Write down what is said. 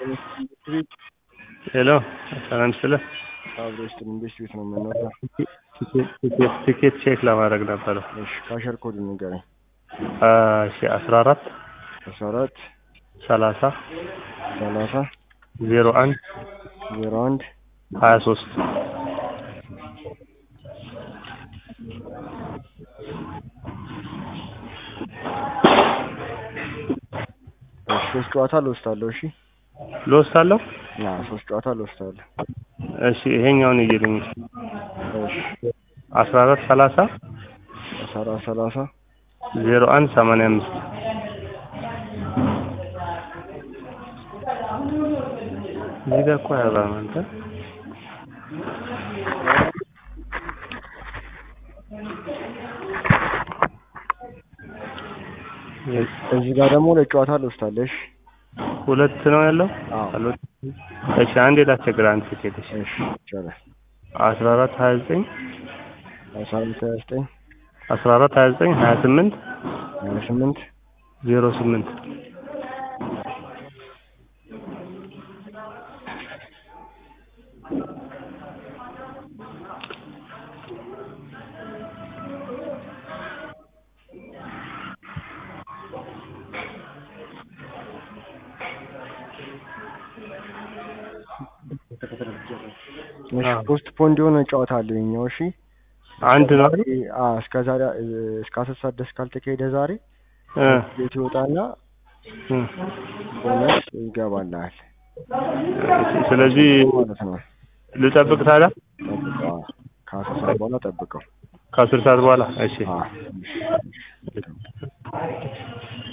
ሄሎ ሰላም ስለ አብሮች ትንሽ ቤት ነው የምንወጣው። ቲኬት ቼክ ለማድረግ ነበረ። እሺ ካሸር ኮድ ንገረኝ። እሺ አስራ አራት አስራ አራት ሰላሳ ሰላሳ ዜሮ አንድ ዜሮ አንድ ሀያ ሶስት እሺ ሶስት ጨዋታ ልወስዳለሁ። እሺ ልወስድ አለው። ያ ሶስት ጨዋታ ልወስዳለሁ። እሺ ይሄኛውን እየልኝ እሺ አስራ አራት ሰላሳ አስራ አራት ሰላሳ ዜሮ አንድ ሰማንያ አምስት እዚህ ጋር እኮ አያባም አንተ እዚህ ጋር ደግሞ ሁለት ጨዋታ ልወስዳለሁ። እሺ ሁለት ነው ያለው። አዎ አሉት። እሺ አንዴ ላስቸግር አንድ ቲኬት እሺ እሺ ይቻላል። አስራ አራት ሀያ ዘጠኝ አስራ አራት ሀያ ዘጠኝ አስራ አራት ሀያ ዘጠኝ ሀያ ስምንት ሀያ ስምንት ዜሮ ስምንት እሺ ፖስት ፖንድ የሆነ ጨዋታ አለው የኛው። እሺ አንድ ነው አይደል? አ እስከ ዛሬ እስከ አስር ሰዓት ድረስ ካልተካሄደ ዛሬ እ ቤት ይወጣና እ ቦነስ ይገባልሃል ስለዚህ ማለት ነው። ልጠብቅ ታዲያ ጠብቀው። አዎ። ከአስር ሰዓት በኋላ ጠብቀው። ከአስር ሰዓት በኋላ እሺ አዎ።